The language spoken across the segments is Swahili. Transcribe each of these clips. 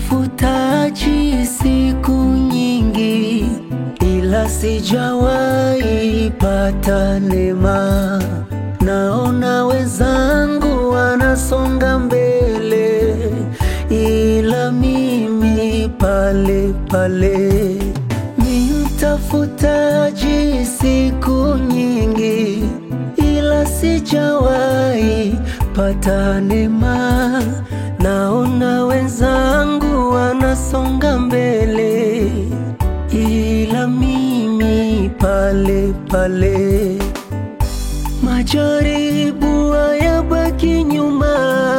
mtafutaji siku nyingi, ila sijawahi pata neema. Naona wenzangu wanasonga mbele, ila mimi pale pale. Ni mtafutaji siku nyingi, ila sijawahi pata neema. Naona wenzangu wanasonga mbele, ila mimi pale pale. Majaribu hayabaki nyuma,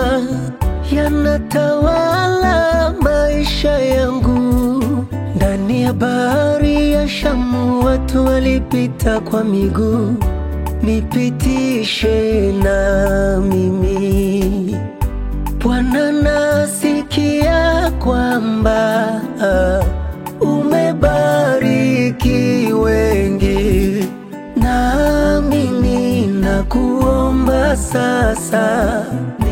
yanatawala maisha yangu. Ndani ya bahari ya Shamu watu walipita kwa miguu, nipitishe na mimi. Bwana, nasikia kwamba umebariki wengi, nami ninakuomba sasa,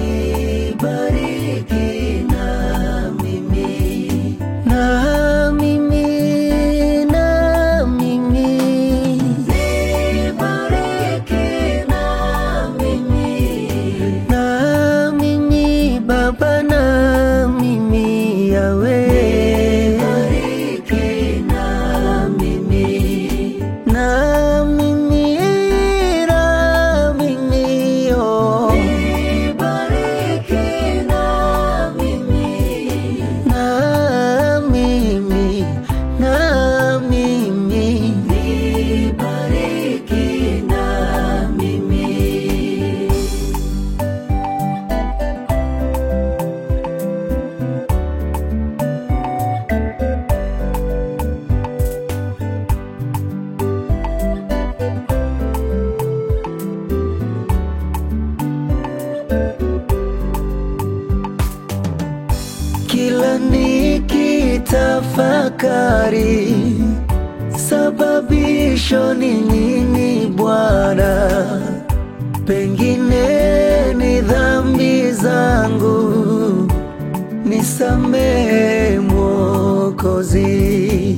nibariki na mimi, na mimi, na mimi, nibariki na mimi, na mimi Baba, na mimi Yawe, nibariki na mimi, na mimi, na mimi, oh, nibariki na mimi, na mimi, na mimi, nibariki na mimi. Kila nikitafakari sababisho ni nini Bwana, pengine ni dhambi zangu, nisamehe Mwokozi,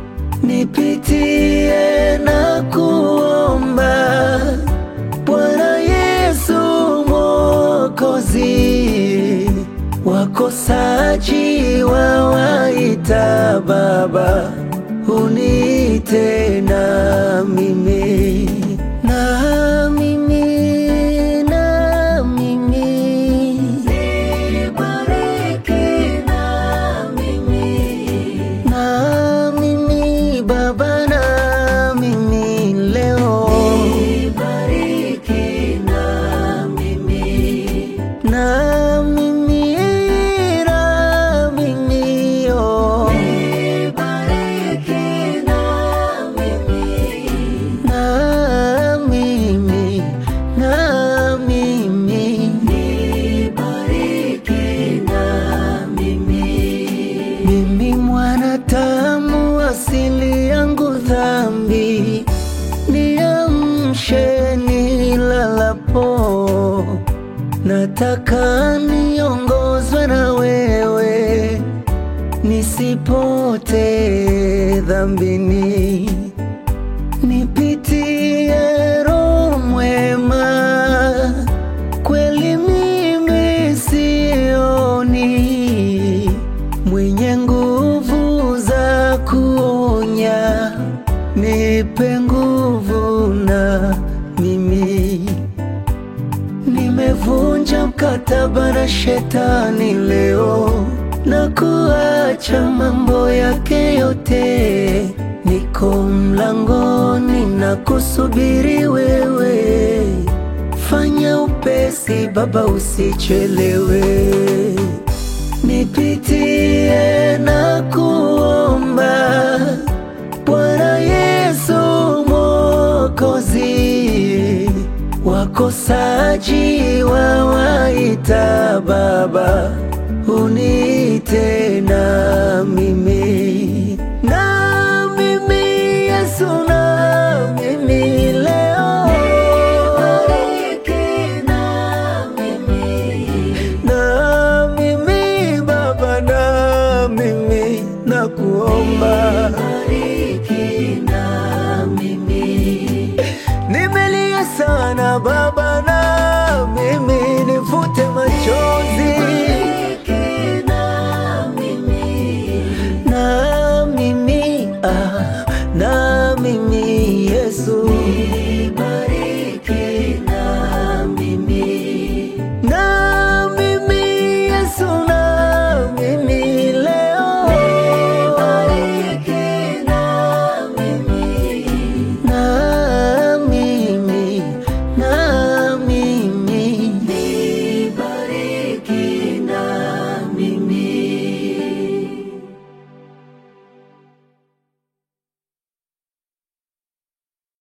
nipitie na kuomba Bwana Yesu Mwokozi, wakosaji wawaita Baba, uniite na mimi, na mimi, na mimi, nibariki na mimi, na mimi Baba, na mimi leo, nibariki na mimi, na mimi, na mimi, oh, nibariki na mimi, na mimi, na mimi, nibariki na mimi. Mimi mwanadamu, asili yangu dhambi, niamshe nilalapo, nataka niongozwe na wewe, nisipote dhambini, nipitie Roho mwema, kweli mimi sioni mwenye nguvu za kuonya, nipe nguvu na mimi nimevunja mkataba na shetani leo na kuacha mambo yake yote, niko mlangoni na kusubiri wewe, fanya upesi Baba, usichelewe nipitie na kuomba Bwana Yesu Mwokozi, wakosaji wawaita Baba, uniite na mimi